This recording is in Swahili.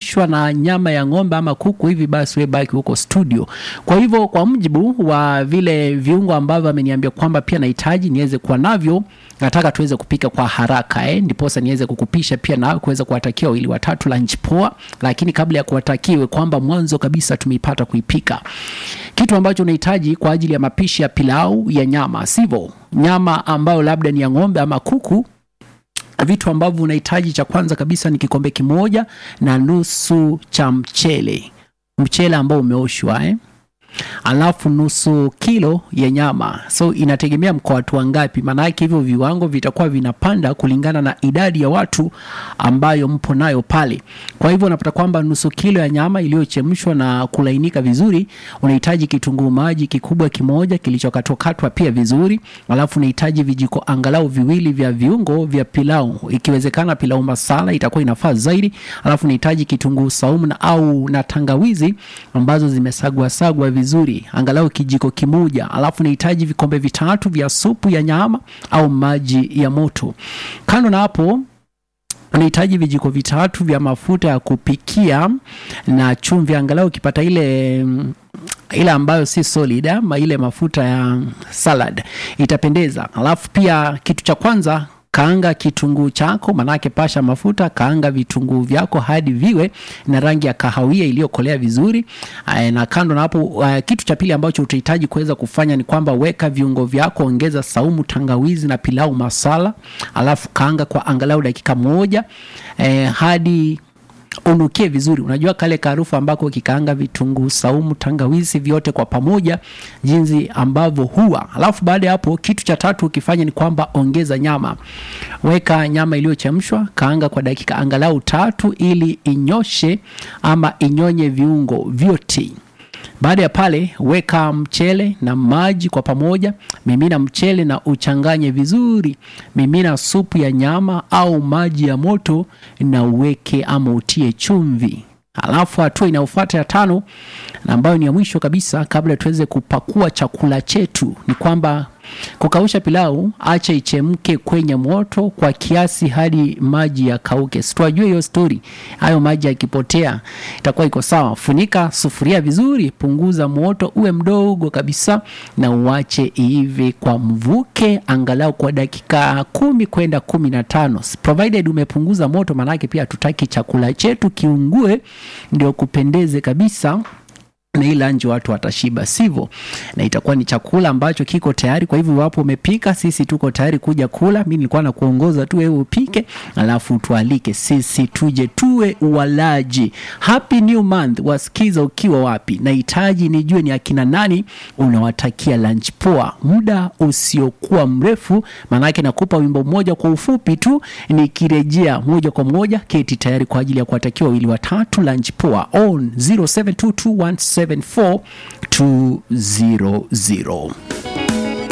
umeshibishwa na nyama ya ng'ombe ama kuku hivi, basi we baki huko studio. Kwa hivyo kwa mujibu wa vile viungo ambavyo ameniambia kwamba pia nahitaji niweze kuwa navyo, nataka tuweze kupika kwa haraka eh, ndiposa niweze kukupisha pia na kuweza kuwatakia wawili watatu lunch poa. Lakini kabla ya kuwatakiwe kwamba mwanzo kabisa tumeipata kuipika, kitu ambacho unahitaji kwa ajili ya mapishi ya pilau ya nyama, sivyo? Nyama ambayo labda ni ya ng'ombe ama kuku vitu ambavyo unahitaji, cha kwanza kabisa ni kikombe kimoja na nusu cha mchele, mchele ambao umeoshwa eh? alafu nusu kilo ya nyama. So inategemea mko watu wangapi, maana yake hivyo viwango vitakuwa vinapanda kulingana na idadi ya watu ambayo mpo nayo pale. Kwa hivyo unapata kwamba nusu kilo ya nyama iliyochemshwa na kulainika vizuri, unahitaji kitunguu maji kikubwa kimoja kilichokatwakatwa pia vizuri, alafu unahitaji vijiko angalau viwili vya viungo vya pilau, ikiwezekana pilau masala itakuwa inafaa zaidi. Alafu unahitaji kitunguu saumu na au na tangawizi ambazo zimesagwa sagwa vizuri angalau kijiko kimoja. Alafu nahitaji vikombe vitatu vya supu ya nyama au maji ya moto. Kando na hapo unahitaji vijiko vitatu vya mafuta ya kupikia na chumvi, angalau ukipata ile ile ambayo si solid ama ile mafuta ya salad itapendeza. Alafu pia kitu cha kwanza kaanga kitunguu chako, manake pasha mafuta, kaanga vitunguu vyako hadi viwe na rangi ya kahawia iliyokolea vizuri. Ay, na kando na hapo, uh, kitu cha pili ambacho utahitaji kuweza kufanya ni kwamba weka viungo vyako, ongeza saumu, tangawizi na pilau masala, alafu kaanga kwa angalau dakika moja eh, hadi unukie vizuri. Unajua kale karufu ambako ukikaanga vitunguu saumu, tangawizi vyote kwa pamoja, jinsi ambavyo huwa. Alafu baada ya hapo, kitu cha tatu ukifanya ni kwamba ongeza nyama. Weka nyama iliyochemshwa, kaanga kwa dakika angalau tatu, ili inyoshe ama inyonye viungo vyote. Baada ya pale weka mchele na maji kwa pamoja, mimina mchele na uchanganye vizuri. Mimina supu ya nyama au maji ya moto na uweke ama utie chumvi. Alafu hatua inayofuata ya tano na ambayo ni ya mwisho kabisa, kabla tuweze kupakua chakula chetu, ni kwamba kukausha pilau, acha ichemke kwenye moto kwa kiasi hadi maji yakauke. Situajue hiyo stori, hayo maji yakipotea itakuwa iko sawa. Funika sufuria vizuri, punguza moto uwe mdogo kabisa, na uache iive kwa mvuke angalau kwa dakika kumi kwenda kumi na tano provided umepunguza moto, maanake pia hatutaki chakula chetu kiungue, ndio kupendeze kabisa na hii lunch watu watashiba, sivyo? Na itakuwa ni chakula ambacho kiko tayari. Kwa hivyo iwapo umepika, sisi tuko tayari kuja kula. Mimi nilikuwa na kuongoza tu, wewe upike, alafu tualike sisi tuje tuwe walaji. Happy new month, wasikiza ukiwa wapi? Nahitaji nijue ni akina nani unawatakia lunch poa, muda usiokuwa mrefu, maanake nakupa wimbo mmoja kwa ufupi tu, nikirejea moja kwa moja, keti tayari kwa ajili ya kuwatakia wawili watatu lunch poa on 0722174200.